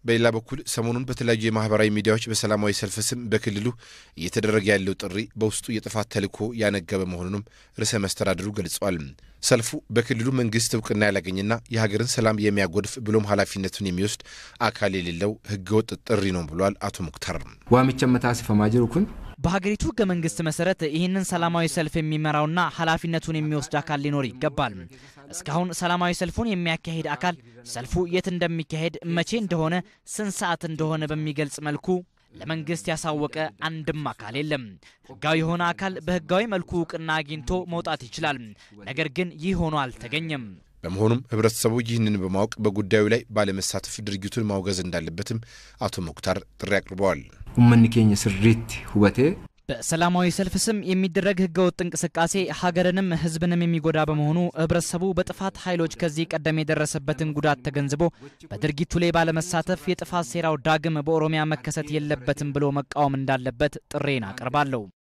በሌላ በኩል ሰሞኑን በተለያዩ የማህበራዊ ሚዲያዎች በሰላማዊ ሰልፍ ስም በክልሉ እየተደረገ ያለው ጥሪ በውስጡ የጥፋት ተልዕኮ ያነገበ መሆኑንም ርዕሰ መስተዳድሩ ገልጸዋል። ሰልፉ በክልሉ መንግስት እውቅና ያላገኝና የሀገርን ሰላም የሚያጎድፍ ብሎም ኃላፊነቱን የሚወስድ አካል የሌለው ህገወጥ ጥሪ ነው ብሏል አቶ ሙክታር። ዋሚቸ መታሲፈማ ጅሩ ኩን በሀገሪቱ ህገ መንግስት መሰረት ይህንን ሰላማዊ ሰልፍ የሚመራውና ኃላፊነቱን የሚወስድ አካል ሊኖር ይገባል። እስካሁን ሰላማዊ ሰልፉን የሚያካሂድ አካል ሰልፉ የት እንደሚካሄድ፣ መቼ እንደሆነ፣ ስንት ሰዓት እንደሆነ በሚገልጽ መልኩ ለመንግስት ያሳወቀ አንድም አካል የለም። ህጋዊ የሆነ አካል በህጋዊ መልኩ እውቅና አግኝቶ መውጣት ይችላል። ነገር ግን ይህ ሆኖ አልተገኘም። በመሆኑም ህብረተሰቡ ይህንን በማወቅ በጉዳዩ ላይ ባለመሳተፍ ድርጊቱን ማውገዝ እንዳለበትም አቶ ሙክታር ጥሪ አቅርበዋል። ኡመኒ ኬኝ ስሪት ሁበቴ በሰላማዊ ሰልፍ ስም የሚደረግ ህገወጥ እንቅስቃሴ ሀገርንም ህዝብንም የሚጎዳ በመሆኑ ህብረተሰቡ በጥፋት ኃይሎች ከዚህ ቀደም የደረሰበትን ጉዳት ተገንዝቦ በድርጊቱ ላይ ባለመሳተፍ የጥፋት ሴራው ዳግም በኦሮሚያ መከሰት የለበትም ብሎ መቃወም እንዳለበት ጥሬን አቀርባለሁ።